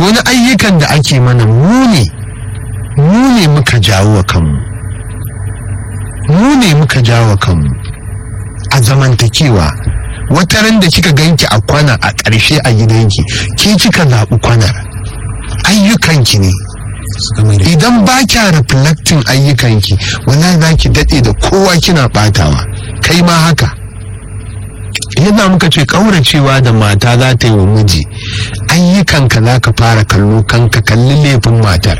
to wani ayyukan da ake mana mu ne mu ne muka jawo wa kanmu mu ne muka jawo wa kanmu a zamantakewa wata ran da kika ganki a kwana a ƙarshe a gidanki ke kika zaɓi kwanar ayyukanki ne idan ba kya reflecting ayyukanki wallahi za ki daɗe da kowa kina ɓatawa kai ma haka yadda muka ce ƙauracewa da mata za ta yi wa miji ayyukanka za ka fara kallo kanka kalli laifin matar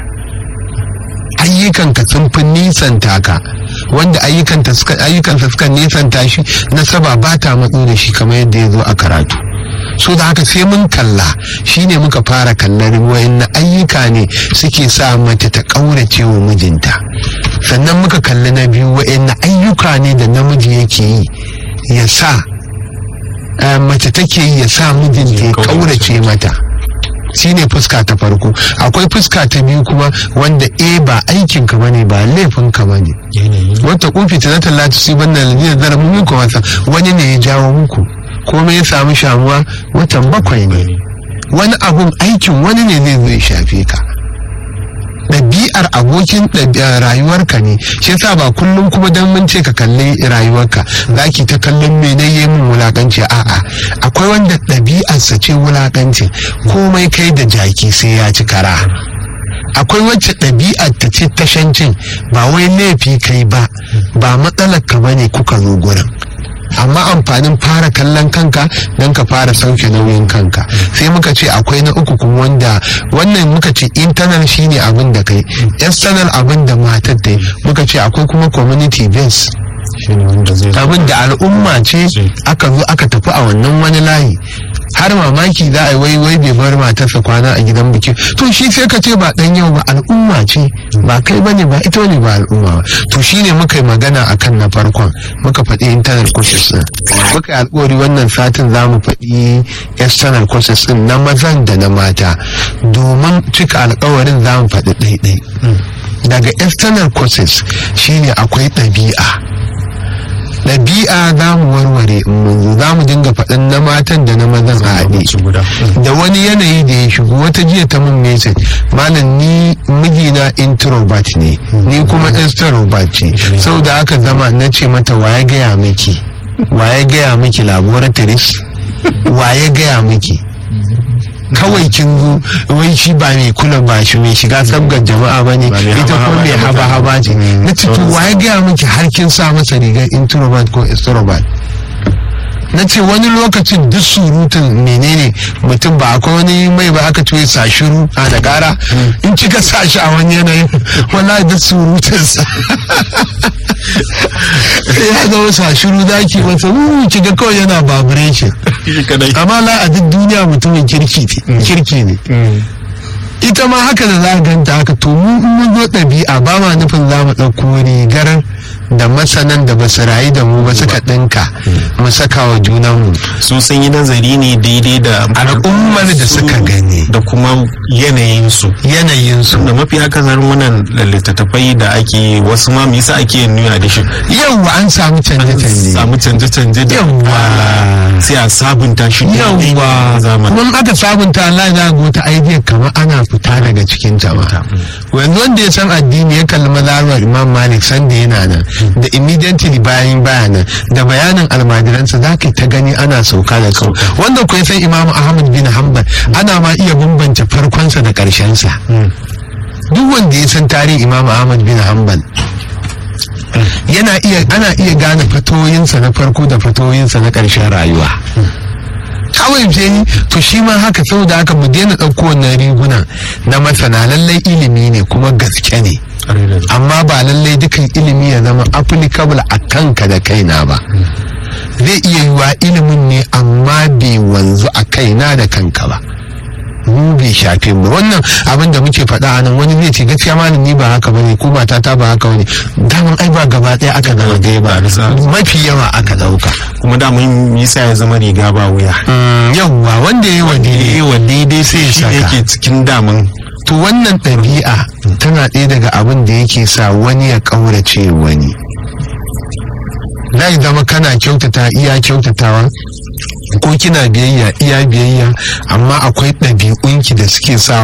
ayyukanka sun fi nisanta ka wanda ayyukansa suka nisanta shi nasaba ba ta matso da shi kamar yadda ya zo a karatu so da haka sai mun kalla shine muka fara kallar wayan ayyuka ne suke sa mace ta ƙaurace wa mijinta sannan muka kalli na biyu wayan ayyuka ne da namiji yake yi ya sa mace take yi ya sa mijinta ya ƙaurace mata shine fuska ta farko akwai fuska ta biyu kuma wanda e ba aikin ka bane ba laifin ka bane wata kofi ta zata lati su banna lalina zara mun muku wasa wani ne ya jawo muku komai ya samu shamuwa watan bakwai ne wani abun aikin wani ne zai zo ya shafe ka ɗabi'ar abokin rayuwarka ne shi yasa ba kullum kuma dan mun ce ka kalli rayuwarka zaki ta kallon mene yi min wulakanci a'a akwai wanda ɗabi'arsa ce wulakanci komai kai da jaki sai ya ci kara akwai wacce ɗabi'ar ta ce tashancin ba wai laifi kai ba ba matsalar ka bane kuka zo gurin amma amfanin fara kallon kanka don ka fara sauke nauyin kanka sai muka ce akwai na uku kuma wanda wannan muka ce internal shine abin da kai external abin da matar ta muka ce akwai kuma community base abin da al'umma ce aka zo aka tafi a wannan wani layi har mamaki za a yi wai wai bai bar matarsa kwana a gidan biki to shi sai ka ce ba dan yau ba al'umma ce ba kai bane ba ita ne ba al'umma ba to shine muka yi magana akan na farkon muka faɗi internal courses din muka yi alƙawari wannan satin za mu faɗi external courses din na mazan da na mata domin cika alƙawarin za mu faɗi ɗaiɗai daga external courses shine akwai ɗabi'a ɗabi'a za mu warware za mu dinga faɗin na matan da na mazan a haɗe da wani yanayi da ya shigo wata jiya ta mun message malam ni mijina introvert ne ni kuma extrovert ce sau da aka zama na ce mata waye gaya miki waye gaya miki laboratories waye gaya miki kawai kin zo wai shi ba mai kula ba shi mai shiga sabgar jama'a ba ne ita ko mai haba haba ce na ce to waye gaya miki har kin sa masa rigar introvert ko extrovert na ce wani lokacin duk surutun menene mutum ba akwai wani mai ba aka tuye sa shiru a da kara in kika sa shi a wani yanayin wallahi duk surutunsa ya zama sa shiru zaki masa wuuu kiga kawai yana vibration amma la a duk duniya mutumin kirki kirki ne ita ma haka da za a ganta haka to mu mun zo ɗabi'a ba ma nufin za mu ɗauko rigar da masanan da ba su rayu da mu ba suka ɗinka mu saka wa junanmu su sun yi nazari ne daidai da al'ummar da suka gani da kuma yanayinsu yanayinsu da mafi akasarin wannan littattafai da ake wasu ma me yasa ake yin new edition yawwa an samu canje-canje samu canje-canje da yawwa sai a sabunta shi yawwa kuma aka sabunta Allah za ga wata idea kamar ana fita daga cikin jama'a yanzu wanda ya san addini ya kalli mazhabar Imam Malik sanda yana nan da immediately bayan bayanan da bayanin almajiransa za ka ta gani ana sauka da kau wanda ku san Imam Ahmad bin Hanbal ana ma iya bambance farkonsa da ƙarshensa duk wanda ya san tarihin Imam Ahmad bin Hanbal yana iya ana iya gane fatoyinsa na farko da fatoyinsa na ƙarshen rayuwa kawai ni to shi ma haka saboda haka mu daina ɗauko wannan riguna na masana lallai ilimi ne kuma gaske ne amma ba lallai dukan ilimi ya zama applicable a kanka da kaina ba zai iya yiwa ilimin ne amma bai wanzu a kaina da kanka ba mu bai shafe mu wannan abin da muke faɗa a nan wani zai ce gaskiya malam ni ba haka bane ko mata ta ba haka bane daman ai ba gaba ɗaya aka zama ɗaya ba mafi yawa aka ɗauka kuma da mun yasa ya zama riga ba wuya yawwa wanda ya wa daidai wa daidai sai ya shi saka yake cikin daman to wannan ɗabi'a tana ɗaya daga abin da yake sa wani ya ƙaurace wani zai zama kana kyautata iya kyautatawa ko kina biyayya iya biyayya amma akwai ɗabi'unki da suke sa